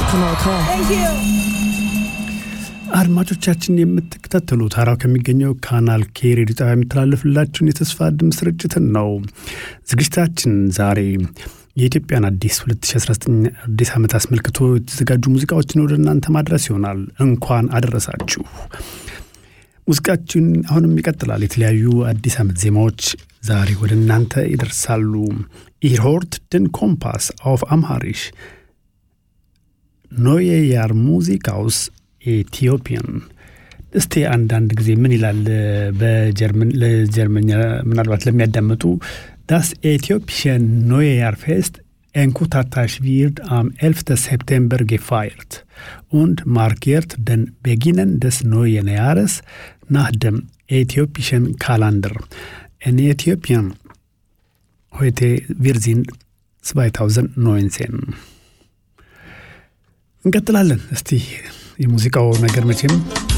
Kanal K. አድማጮቻችን የምትከታተሉት ሀራው ከሚገኘው ካናል ኬ ሬዲዮ ጣቢያ የሚተላለፍላችሁን የተስፋ ድምፅ ስርጭትን ነው። ዝግጅታችን ዛሬ የኢትዮጵያን አዲስ 2019 አዲስ ዓመት አስመልክቶ የተዘጋጁ ሙዚቃዎችን ወደ እናንተ ማድረስ ይሆናል። እንኳን አደረሳችሁ። ሙዚቃችን አሁንም ይቀጥላል። የተለያዩ አዲስ ዓመት ዜማዎች ዛሬ ወደ እናንተ ይደርሳሉ። ኢርሆርት ድን ኮምፓስ አውፍ አምሃሪሽ ኖየ ያር ሙዚቃውስ ኢትዮጵያን እስቲ አንዳንድ ጊዜ ምን ይላል ለጀርመኛ ምናልባት ለሚያዳምጡ ዳስ ኤትዮጵሽን ኖየ ያር ፌስት Enkutatars wird am 11. September gefeiert und markiert den Beginn des neuen Jahres nach dem äthiopischen Kalender. In Äthiopien heute wir sind 2019 እንቀጥላለን። እስቲ የሙዚቃው ነገር መቼም